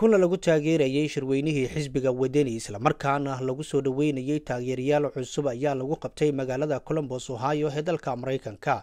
kulan lagu taageerayay shirweynihii xisbiga wadani islamarkaana lagu soo dhoweynayay taageerayaal cusub ayaa lagu qabtay magaalada colombos ohio ee dalka maraykanka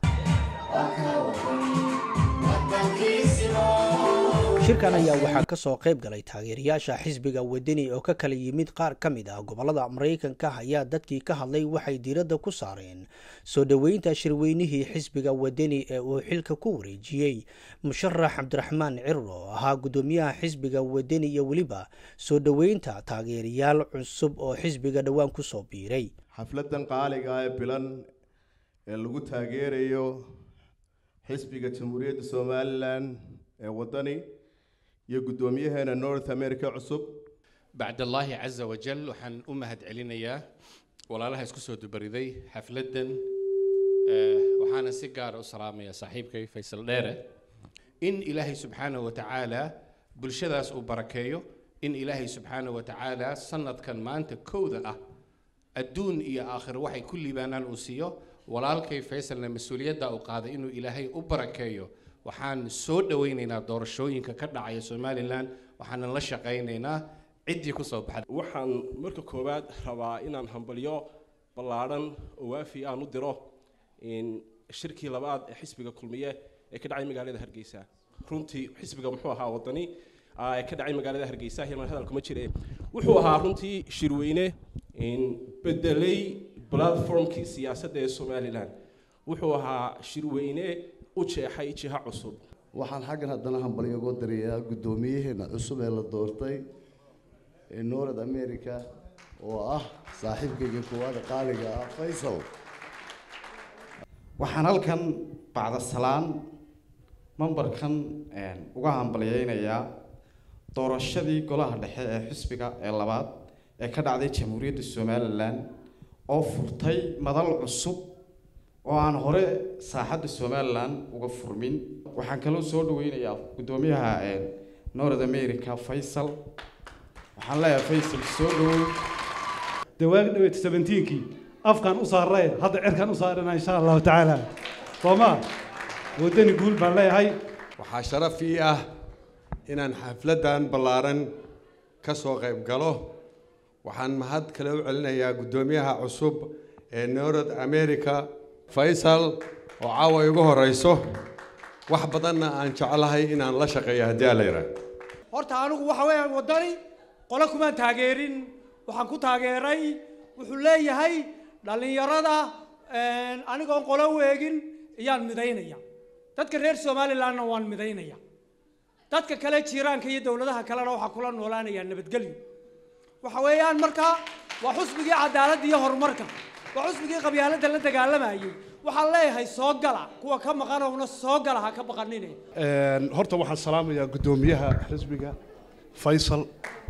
shirkan ayaa waxaa ka soo qayb galay taageerayaasha xisbiga wadani oo ka kala yimid qaar ka mid ah gobolada maraykanka ayaa dadkii ka hadlay waxay diiradda ku saareen soo dhoweynta shirweynihii xisbiga wadani ee uu xilka ku wareejiyey musharax cabdiraxmaan ciro oo ahaa guddoomiyaha xisbiga wadani iyo weliba soo dhoweynta taageerayaal cusub oo xisbiga dhowaan kusoo biiray xafladan qaaliga ee bilan ee lagu taageerayo xisbiga jamhuuriyadda somalilan ee wadani iyo guddoomiyaheena north america cusub bacdallaahi casa wajal waxaan u mahad celinayaa walaalaha isku soo dubariday xafladdan waxaana si gaara u salaamayaa saaxiibkay faysal dheere in ilaahay subxaanahu wa tacaala bulshadaas uu barakeeyo in ilaahay subxaanahu wa tacaala sanadkan maanta kowda ah adduun iyo aakhiro waxay ku liibaanaan uu siiyo walaalkay faysalna mas-uuliyadda uu qaaday inuu ilaahay u barakeeyo waxaan soo dhowaynaynaa doorashooyinka ka dhacaya somalilan waxaanan la shaqaynaynaa ciddii kusoo baxda waxaan marka koowaad rabaa inaan hambalyo ballaadhan oo waafi aan u diro shirkii labaad ee xisbiga kulmiye ee ka dhacay magaalada hargeysa runtii xisbiga muxuu ahaa wadani ee ka dhacay magaalada hargeysa hilmaan hadalkuma jire wuxuu ahaa runtii shirweyne bedelay platformkii siyaasadda ee somalilan wuxuu ahaa shirweyne u jeexay jiha cusub waxaan xaggan haddana hambalyo ugu dirayaa guddoomiyaheena cusub ee la doortay ee north america oo ah saaxiibkayga koowaada qaaliga ah faysal waxaan halkan bacda salaan mambarkan uga hambalyeynayaa doorashadii golaha dhexe ee xisbiga ee labaad ee ka dhacday jamhuuriyadda somalilan oo furtay madal cusub oo aan hore saaxadda somalilan uga furmin waxaan kaloo soo dhaweynayaa guddoomiyaha north america faysal waxaan leeyahay faysal soo dhaweyn dawaagi dhaweyd seventeenkii afkaan u saarray hadda cirkaan u saarana insha allahu tacaala sooma waddani guul baan leeyahay waxaa sharaf ii ah inaan xafladdan ballaaran ka soo qayb galo waxaan mahad kale u celinayaa guddoomiyaha cusub ee north america faysal oo caawa igu horeyso wax badanna aan jeclahay inaan la shaqeeyo haddii aa la yidhaah horta anigu waxa weeyaan waddani qole kumaan taageerin waxaan ku taageeray wuxuu leeyahay dhallinyarada anigoon qolo weegin ayaan midaynaya dadka reer somalilandna waan midaynaya dadka kale jiiraanka iyo dowladaha kalena waxaa kula noolaanayaa nabadgelyo waxa weeyaan markaa waa xusbigii cadaaladda iyo horumarka waa xusbigii qabyaaladda la dagaalamayay waxaan leeyahay soo gala kuwa ka maqanowna soo gala ha ka baqanine horta waxaan salaamayaa guddoomiyaha xisbiga faysal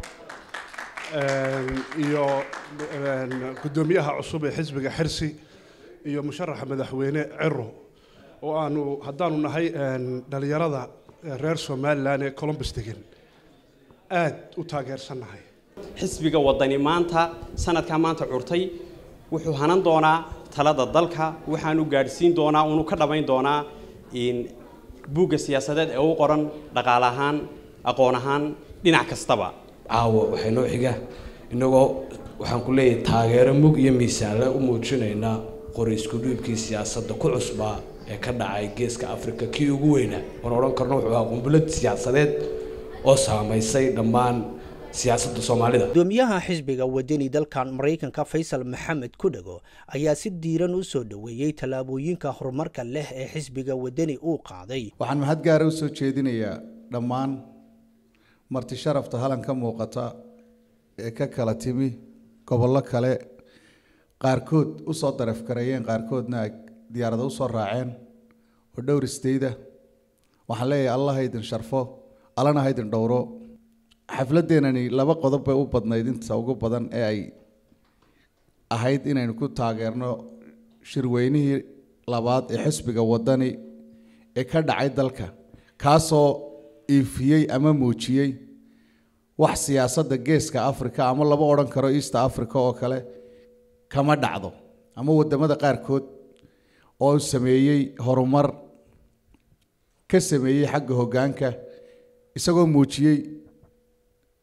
iyo guddoomiyaha cusub ee xisbiga xirsi iyo musharaxa madaxweyne ciro oo aanu haddaanu nahay dhalinyarada reer somalilan ee colombus degan aad u taageersannahay xisbiga wadani maanta sanadkaa maanta curtay wuxuu hanan doonaa talada dalka waxaanu gaadhsiin doonaa unu ka dhammayn doonaa buugga siyaasadeed ee u qoran dhaqaale ahaan aqoon ahaan dhinac kastaba caawa waxay noo xiga innagoo waxaan ku leeyahay taageero mug iyo miisaanle u muujinaynaa qori isku dhiibkii siyaasadda ku cusbaa ee ka dhacay geeska afrika kii ugu weynaa oon odhan karno wuxuu ahaa qumbullad siyaasadeed oo saamaysay dhammaan siyaasadda soomaalida guddoomiyaha xisbiga wadani dalkan maraykanka faysal maxamed kudhago ayaa si diiran u soo dhoweeyey tallaabooyinka horumarka leh ee xisbiga wadani uu qaaday waxaan mahad gaara u soo jeedinayaa dhammaan marti sharafta halan ka muuqata ee ka kala timi gobollo kale qaarkood usoo darafgareeyeen qaarkoodna ay diyaarada usoo raaceen oo dhowr istayda waxaan leeyahay allah ha idin sharfo allana ha idin dhowro xafladdeenani laba qodob bay u badnayd inta ugu badan ee ay ahayd inaynu ku taageerno shirweynihii labaad ee xisbiga waddani ee ka dhacay dalka kaasoo iifiyey ama muujiyey wax siyaasadda geeska africa ama laba odhan karo east africa oo kale kama dhacdo ama waddamada qaarkood oo sameeyey horumar ka sameeyey xagga hoggaanka isagoo muujiyey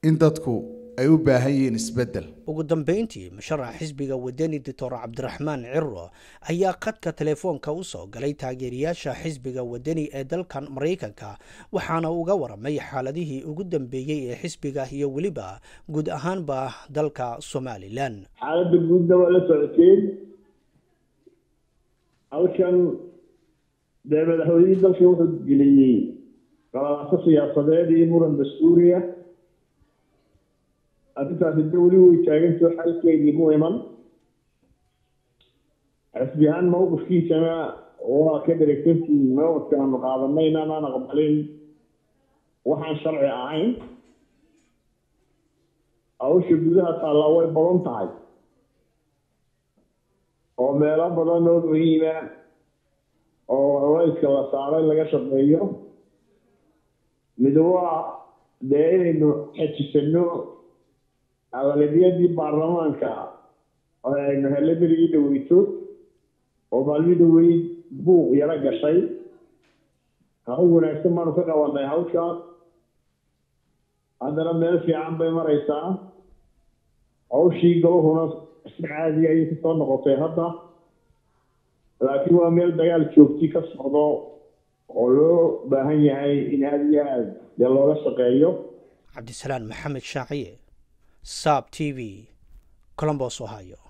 in dadku ay u baahan yihiin isbeddel ugu dambeyntii musharaxa xisbiga wadani doctor cabdiraxmaan ciro ayaa khadka telefoonka u soo galay taageerayaasha xisbiga wadani ee dalkan maraykanka waxaana uga waramay xaaladihii ugu dambeeyey ee xisbiga iyo weliba guud ahaanba dalka somalilan xaaladda guudna waa la socoteen halkan dee madaxweynihii dalka wuxuu geliyey qalalaasa siyaasadeed iyo muran dastuuriya arrintaasi de weli way taagantao xalkeedii mu iman xisbi ahaan mawqifkiisana waa ka dheregtantii mawqifka aanu qaadanay inaanaan aqbalin waxaan sharci ahayn hawsha gudaha taallaa way badan tahay oo meelo badan oo muhiima oo culayska la saaray laga shaqeeyo mid waa dee inaynu xejisano aqlabiyadii baarlamaanka oo aynu hele berigii dhaweyto oo maalmii dhaweyd buuq yaro gashay hawl wanaagsan baanu ka qabanay hawshaas haddana meel fiican bay maraysaa hawshii galuhuna si caadi ayay kasoo noqotay hadda laakiin waa meel dagaal joogti ka socdo oo loo baahan yahay in aada iyo aada dee looga shaqeeyo cabdisalaan maxamed shaaciye saab t v colombos ohio